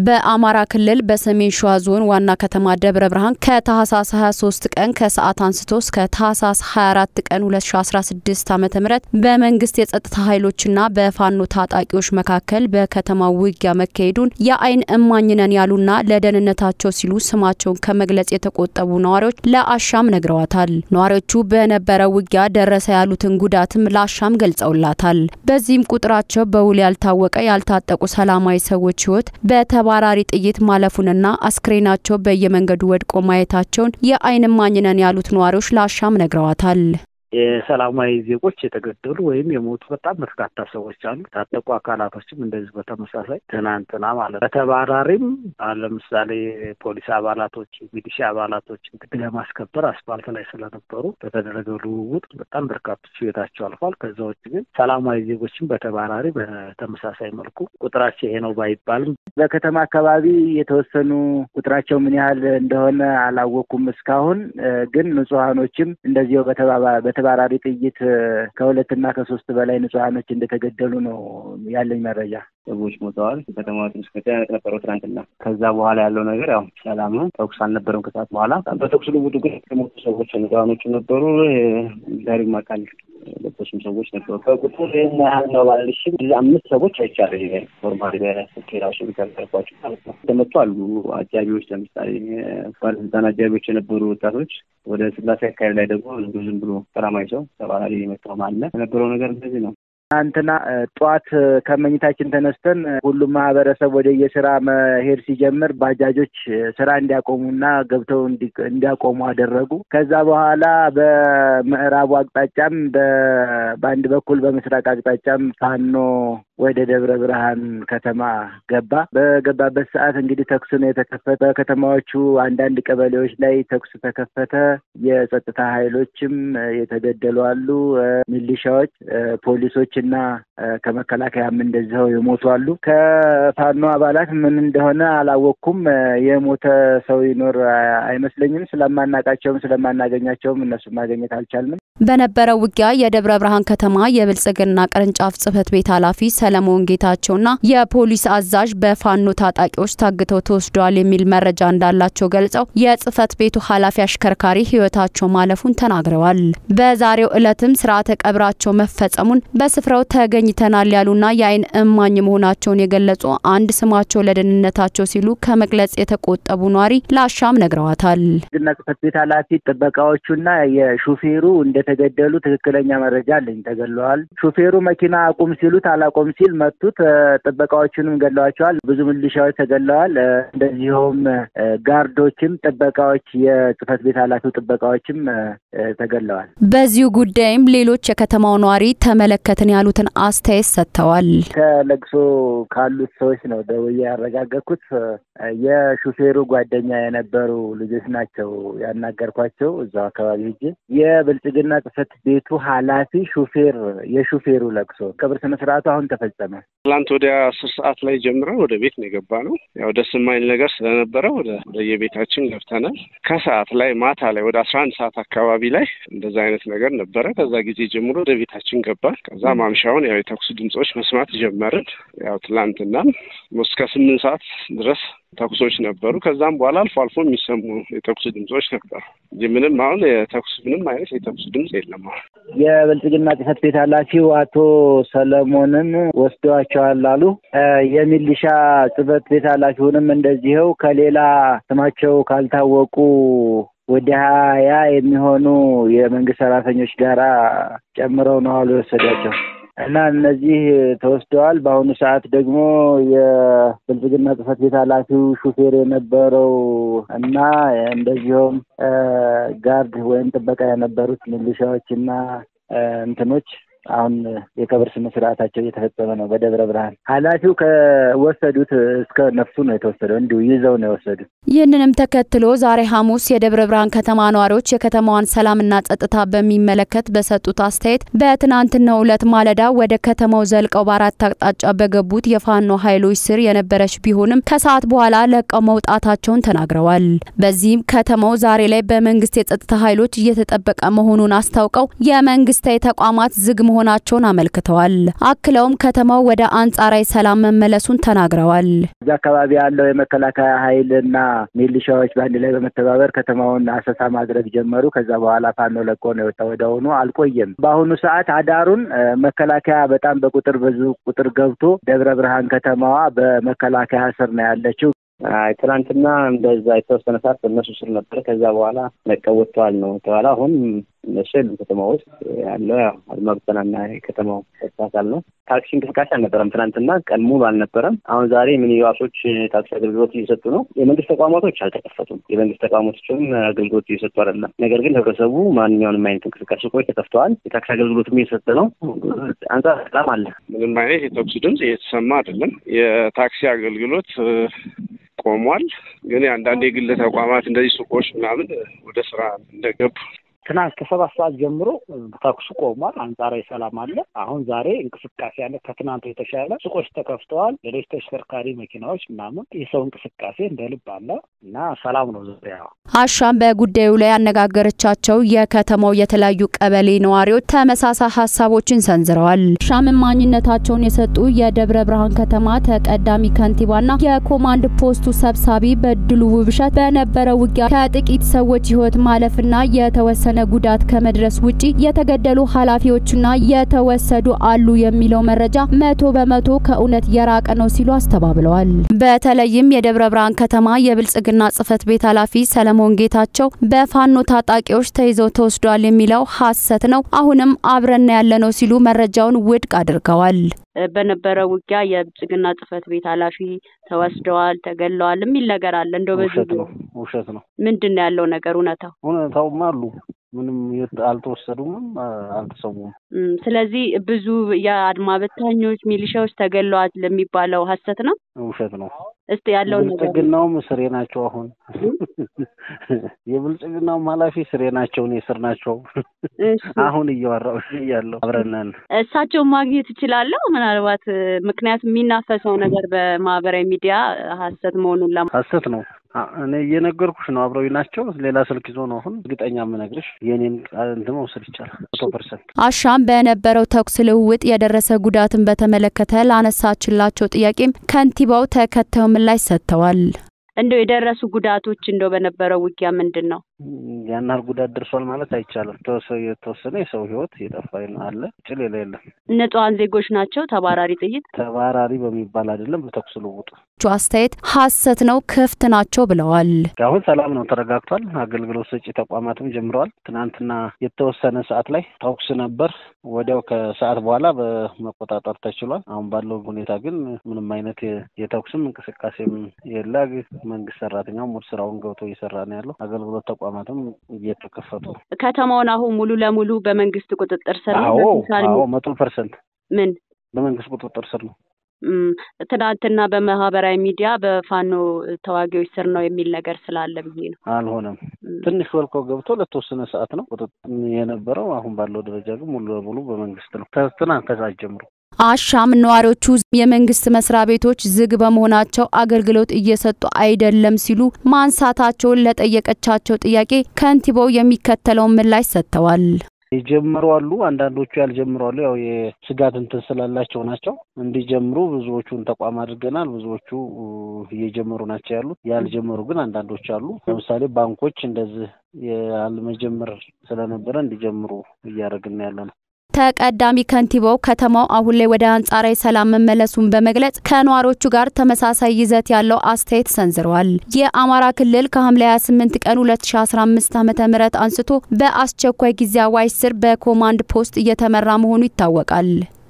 በአማራ ክልል በሰሜን ሸዋ ዞን ዋና ከተማ ደብረ ብርሃን ከታህሳስ 23 ቀን ከሰዓት አንስቶ እስከ ታህሳስ 24 ቀን 2016 ዓ.ም በመንግስት የጸጥታ ኃይሎችና በፋኖ ታጣቂዎች መካከል በከተማው ውጊያ መካሄዱን የአይን እማኝ ነን ያሉና ለደህንነታቸው ሲሉ ስማቸውን ከመግለጽ የተቆጠቡ ነዋሪዎች ለአሻም ነግረዋታል። ነዋሪዎቹ በነበረው ውጊያ ደረሰ ያሉትን ጉዳትም ለአሻም ገልጸውላታል። በዚህም ቁጥራቸው በውል ያልታወቀ ያልታጠቁ ሰላማዊ ሰዎች ህይወት በተባራሪ ጥይት ማለፉንና አስክሬናቸው በየመንገዱ ወድቆ ማየታቸውን የአይን እማኝ ነን ያሉት ነዋሪዎች ለአሻም ነግረዋታል። የሰላማዊ ዜጎች የተገደሉ ወይም የሞቱ በጣም በርካታ ሰዎች አሉ። የታጠቁ አካላቶችም እንደዚህ በተመሳሳይ ትናንትና ማለት በተባራሪም ለምሳሌ ፖሊስ አባላቶች፣ ሚሊሻ አባላቶች ህግ ለማስከበር አስፋልት ላይ ስለነበሩ በተደረገው ልውውጥ በጣም በርካቶች ህይወታቸው አልፏል። ከዛ ውጭ ግን ሰላማዊ ዜጎችም በተባራሪ በተመሳሳይ መልኩ ቁጥራቸው ይሄ ነው ባይባልም በከተማ አካባቢ የተወሰኑ ቁጥራቸው ምን ያህል እንደሆነ አላወቅኩም እስካሁን ግን ንጹሐኖችም እንደዚሁ በተባራሪ ጥይት ከሁለትና ከሶስት በላይ ንጹሐኖች እንደተገደሉ ነው ያለኝ መረጃ። ሰዎች ሞተዋል። ከተማ ትንሽ መጨናነቅ ነበረው ትናንትና። ከዛ በኋላ ያለው ነገር ያው ሰላም ነው። ተኩስ አልነበረም ከሰዓት በኋላ። በተኩስ ልውውጡ ግን የሞቱ ሰዎች ንጹሐኖቹ ነበሩ። ዛሬም አካል ለበሱም ሰዎች ነበሩ። በቁጥር ይህን ያህል ነው ባልሽም አምስት ሰዎች አይቻለ ኖርማሊ በስልክ ራሱ ቢከልኳቸው ማለት ነው ተመቱ አሉ። አጃቢዎች ለምሳሌ ባለስልጣን አጃቢዎች የነበሩ ወጣቶች ወደ ስላሴ አካባቢ ላይ ደግሞ ዝም ብሎ ሰላማዊ ሰው ተባራሪ የመጣው አለ። የነበረው ነገር እንደዚህ ነው። ትናንትና ጠዋት ከመኝታችን ተነስተን ሁሉም ማህበረሰብ ወደ የስራ መሄድ ሲጀምር ባጃጆች ስራ እንዲያቆሙና ገብተው እንዲያቆሙ አደረጉ። ከዛ በኋላ በምዕራቡ አቅጣጫም በአንድ በኩል በምስራቅ አቅጣጫም ፋኖ ወደ ደብረ ብርሃን ከተማ ገባ። በገባበት ሰዓት እንግዲህ ተኩስ ነው የተከፈተ። በከተማዎቹ አንዳንድ ቀበሌዎች ላይ ተኩስ ተከፈተ። የጸጥታ ኃይሎችም የተገደሉ አሉ። ሚሊሻዎች፣ ፖሊሶች እና ከመከላከያም እንደዚኸው የሞቱ አሉ። ከፋኖ አባላት ምን እንደሆነ አላወቅኩም። የሞተ ሰው ይኖር አይመስለኝም። ስለማናቃቸውም ስለማናገኛቸውም እነሱ ማግኘት አልቻልንም። በነበረው ውጊያ የደብረ ብርሃን ከተማ የብልጽግና ቅርንጫፍ ጽህፈት ቤት ኃላፊ ሰለሞን ጌታቸውና የፖሊስ አዛዥ በፋኖ ታጣቂዎች ታግተው ተወስደዋል የሚል መረጃ እንዳላቸው ገልጸው የጽህፈት ቤቱ ኃላፊ አሽከርካሪ ህይወታቸው ማለፉን ተናግረዋል። በዛሬው ዕለትም ስርዓተ ቀብራቸው መፈጸሙን በስፍራው ተገኝተናል ያሉና የአይን እማኝ መሆናቸውን የገለጹ አንድ ስማቸው ለደህንነታቸው ሲሉ ከመግለጽ የተቆጠቡ ኗሪ ለአሻም ነግረዋታል። ግና ጽህፈት ቤት ኃላፊ ጥበቃዎቹና የሹፌሩ እንደተገደሉ ትክክለኛ መረጃ አለኝ። ተገለዋል። ሹፌሩ መኪና አቁም ሲሉት አላቆም ሲል መቱት። ጥበቃዎቹንም ገለዋቸዋል። ብዙ ሚሊሻዎች ተገለዋል። እንደዚሁም ጋርዶችም፣ ጥበቃዎች፣ የጽህፈት ቤት ኃላፊው ጥበቃዎችም ተገለዋል። በዚሁ ጉዳይም ሌሎች የከተማው ነዋሪ ተመለከትን ያሉትን አስተያየት ሰጥተዋል። ከለቅሶ ካሉት ሰዎች ነው ደውዬ ያረጋገጥኩት። የሹፌሩ ጓደኛ የነበሩ ልጆች ናቸው ያናገርኳቸው እዛው አካባቢ ሄጄ የብልጽግና ጽህፈት ቤቱ ኃላፊ ሹፌር የሹፌሩ ለቅሶ ቀብር ስነ ስርዓቱ አሁን ተፈጸመ። ትላንት ወደ አስር ሰዓት ላይ ጀምረን ወደ ቤት ነው የገባ ነው። ያው ደስ የማይል ነገር ስለነበረ ወደ የቤታችን ገብተናል። ከሰዓት ላይ ማታ ላይ ወደ አስራ አንድ ሰዓት አካባቢ ላይ እንደዛ አይነት ነገር ነበረ። ከዛ ጊዜ ጀምሮ ወደ ቤታችን ገባል። ከዛ ማምሻውን ያው የተኩስ ድምጾች መስማት ጀመርን። ያው ትላንትናም እስከ ስምንት ሰዓት ድረስ ተኩሶች ነበሩ። ከዛም በኋላ አልፎ አልፎ የሚሰሙ የተኩስ ድምጾች ነበሩ እንጂ ምንም አሁን የተኩስ ምንም አይነት የተኩስ ድምጽ የለም። አሁን የብልጽግና ጽህፈት ቤት ኃላፊው አቶ ሰለሞንን ወስደዋቸዋል አሉ። የሚሊሻ ጽህፈት ቤት ኃላፊውንም እንደዚኸው ከሌላ ስማቸው ካልታወቁ ወደ ሀያ የሚሆኑ የመንግስት ሰራተኞች ጋራ ጨምረው ነው አሉ የወሰዷቸው እና እነዚህ ተወስደዋል። በአሁኑ ሰዓት ደግሞ የብልጽግና ጽህፈት ቤት ኃላፊው ሹፌር የነበረው እና እንደዚሁም ጋርድ ወይም ጥበቃ የነበሩት ሚሊሻዎች እና እንትኖች አሁን የቀብር ስነ ስርዓታቸው እየተፈጸመ ነው በደብረ ብርሃን። ኃላፊው ከወሰዱት እስከ ነፍሱ ነው የተወሰደው፣ እንዲሁ ይዘው ነው የወሰዱት። ይህንንም ተከትሎ ዛሬ ሐሙስ የደብረ ብርሃን ከተማ ነዋሪዎች የከተማዋን ሰላምና ጸጥታ በሚመለከት በሰጡት አስተያየት በትናንትናው ዕለት ማለዳ ወደ ከተማው ዘልቀው በአራት አቅጣጫ በገቡት የፋኖ ኃይሎች ስር የነበረች ቢሆንም ከሰዓት በኋላ ለቀው መውጣታቸውን ተናግረዋል። በዚህም ከተማው ዛሬ ላይ በመንግስት የጸጥታ ኃይሎች እየተጠበቀ መሆኑን አስታውቀው የመንግስታዊ ተቋማት ዝግ መሆናቸውን አመልክተዋል። አክለውም ከተማው ወደ አንጻራዊ ሰላም መመለሱን ተናግረዋል። እዚ አካባቢ ያለው የመከላከያ ኃይል እና ሚሊሻዎች በአንድ ላይ በመተባበር ከተማውን አሰሳ ማድረግ ጀመሩ። ከዛ በኋላ ፋኖ ለቆ ነው የወጣ። ወደሆኑ አልቆየም። በአሁኑ ሰዓት አዳሩን መከላከያ በጣም በቁጥር ብዙ ቁጥር ገብቶ ደብረ ብርሃን ከተማዋ በመከላከያ ስር ነው ያለችው። አይ ትናንትና እንደዛ የተወሰነ ሰዓት በእነሱ ስር ነበር። ከዛ በኋላ ለቀው ወጥተዋል ነው ተባለ። አሁን እነሱ የሉም ከተማ ውስጥ ያለው ያው አድማ ብተናና የከተማው አካል ነው። ታክሲ እንቅስቃሴ አልነበረም። ትናንትና ቀን ሙሉ አልነበረም። አሁን ዛሬ ሚኒባሶች ታክሲ አገልግሎት እየሰጡ ነው። የመንግስት ተቋማቶች አልተከፈቱም። የመንግስት ተቋማቶችም አገልግሎት እየሰጡ አይደለም። ነገር ግን ህብረተሰቡ ማንኛውንም አይነት እንቅስቃሴ ሱቆች ተከፍተዋል። የታክሲ አገልግሎትም እየሰጠ ነው። አንጻር ሰላም አለ። ምንም አይነት የተኩስ ድምጽ እየተሰማ አይደለም። የታክሲ አገልግሎት ቆሟል። ግን አንዳንድ የግል ተቋማት እንደዚህ ሱቆች ምናምን ወደ ስራ እንደገቡ ትናንት ከሰባት ሰዓት ጀምሮ ተኩሱ ቆሟል። አንጻራዊ ሰላም አለ። አሁን ዛሬ እንቅስቃሴ አለ። ከትናንቱ የተሻለ ሱቆች ተከፍተዋል። ሌሎች ተሽከርካሪ መኪናዎች ምናምን የሰው እንቅስቃሴ እንደ ልብ አለ እና ሰላም ነው ዙሪያ አሻም በጉዳዩ ላይ ያነጋገረቻቸው የከተማው የተለያዩ ቀበሌ ነዋሪዎች ተመሳሳይ ሀሳቦችን ሰንዝረዋል። አሻም ማኝነታቸውን የሰጡ የደብረ ብርሃን ከተማ ተቀዳሚ ከንቲባና የኮማንድ ፖስቱ ሰብሳቢ በድሉ ውብሸት በነበረው ውጊያ ከጥቂት ሰዎች ሕይወት ማለፍና የተወሰነ ጉዳት ከመድረስ ውጪ የተገደሉ ኃላፊዎችና የተወሰዱ አሉ የሚለው መረጃ መቶ በመቶ ከእውነት የራቀ ነው ሲሉ አስተባብለዋል። በተለይም የደብረ ብርሃን ከተማ የብልጽግና ጽህፈት ቤት ኃላፊ ሰለሞን ጌታቸው በፋኖ ታጣቂዎች ተይዘው ተወስደዋል የሚለው ሐሰት ነው፣ አሁንም አብረን ያለነው ሲሉ መረጃውን ውድቅ አድርገዋል። በነበረው ውጊያ የብልጽግና ጽህፈት ቤት ኃላፊ ተወስደዋል፣ ተገለዋል የሚል ነገር አለ። እንደው በዚህ ውሸት ነው፣ ውሸት ነው። ምንድን ነው ያለው ነገር እውነታው? እውነታውም አሉ ምንም አልተወሰዱምም አልተሰዉም። ስለዚህ ብዙ የአድማ በታኞች ሚሊሻዎች ተገለዋል ለሚባለው ሀሰት ነው፣ ውሸት ነው። እስቲ ያለውን ነገር ብልጽግናውም ስሬ ናቸው። አሁን የብልጽግናውም ኃላፊ ስሬ ናቸው፣ እኔ ስር ናቸው። አሁን እያወራሁ እያለሁ አብረን ነን። እሳቸውን ማግኘት እችላለሁ ምናልባት ምክንያቱም የሚናፈሰው ነገር በማህበራዊ ሚዲያ ሀሰት መሆኑን ለ ሀሰት ነው እኔ እየነገርኩሽ ነው። አብረዊ ናቸው። ሌላ ስልክ ይዞ ነው አሁን እርግጠኛ የምነግርሽ። የኔን ቃል እንትን መውሰድ ይቻላል መቶ ፐርሰንት። አሻም በነበረው ተኩስ ልውውጥ የደረሰ ጉዳትን በተመለከተ ላነሳችላቸው ጥያቄም ከንቲባው ተከታዩ ምላሽ ሰጥተዋል። እንደው የደረሱ ጉዳቶች እንደው በነበረው ውጊያ ምንድን ነው? ያን ያህል ጉዳት ደርሷል ማለት አይቻልም። የተወሰነ የሰው ህይወት የጠፋ አለ፣ ውጭ ሌላ የለም። ንጹሐን ዜጎች ናቸው። ተባራሪ ጥይት ተባራሪ በሚባል አይደለም፣ በተኩስ ልውውጡ አስተያየት ሀሰት ነው፣ ክፍት ናቸው ብለዋል። አሁን ሰላም ነው፣ ተረጋግቷል። አገልግሎት ሰጪ ተቋማትም ጀምረዋል። ትናንትና የተወሰነ ሰዓት ላይ ተኩስ ነበር። ወዲያው ከሰዓት በኋላ በመቆጣጠር ተችሏል። አሁን ባለው ሁኔታ ግን ምንም አይነት የተኩስም እንቅስቃሴም የለ። መንግስት ሰራተኛው ሙሉ ስራውን ገብቶ እየሰራ ነው ያለው። አገልግሎት ተቋማትም እየተከፈቱ ነው። ከተማውን አሁን ሙሉ ለሙሉ በመንግስት ቁጥጥር ስር ነው። አዎ መቶ ፐርሰንት ምን በመንግስት ቁጥጥር ስር ነው። ትናንትና በማህበራዊ ሚዲያ በፋኖ ተዋጊዎች ስር ነው የሚል ነገር ስላለ ብዬ ነው። አልሆነም። ትንሽ ወልቆ ገብቶ ለተወሰነ ሰዓት ነው ቁጥጥር የነበረው። አሁን ባለው ደረጃ ግን ሙሉ ለሙሉ በመንግስት ነው። ከትናንት ከሰዓት ጀምሮ አሻም ነዋሪዎቹ የመንግስት መስሪያ ቤቶች ዝግ በመሆናቸው አገልግሎት እየሰጡ አይደለም ሲሉ ማንሳታቸውን ለጠየቀቻቸው ጥያቄ ከንቲባው የሚከተለውን ምላሽ ሰጥተዋል። የጀመሩ አሉ፣ አንዳንዶቹ ያልጀምሩ አሉ። ያው የስጋት እንትን ስላላቸው ናቸው። እንዲጀምሩ ብዙዎቹን ተቋም አድርገናል። ብዙዎቹ እየጀመሩ ናቸው ያሉት። ያልጀመሩ ግን አንዳንዶች አሉ። ለምሳሌ ባንኮች እንደዚህ ያልመጀመር ስለነበረ እንዲጀምሩ እያደረግን ያለ ነው። ተቀዳሚ ከንቲባው ከተማው አሁን ላይ ወደ አንጻራዊ ሰላም መመለሱን በመግለጽ ከነዋሪዎቹ ጋር ተመሳሳይ ይዘት ያለው አስተያየት ሰንዝረዋል። የአማራ ክልል ከሐምሌ 28 ቀን 2015 ዓ.ም አንስቶ በአስቸኳይ ጊዜ አዋጅ ስር በኮማንድ ፖስት እየተመራ መሆኑ ይታወቃል።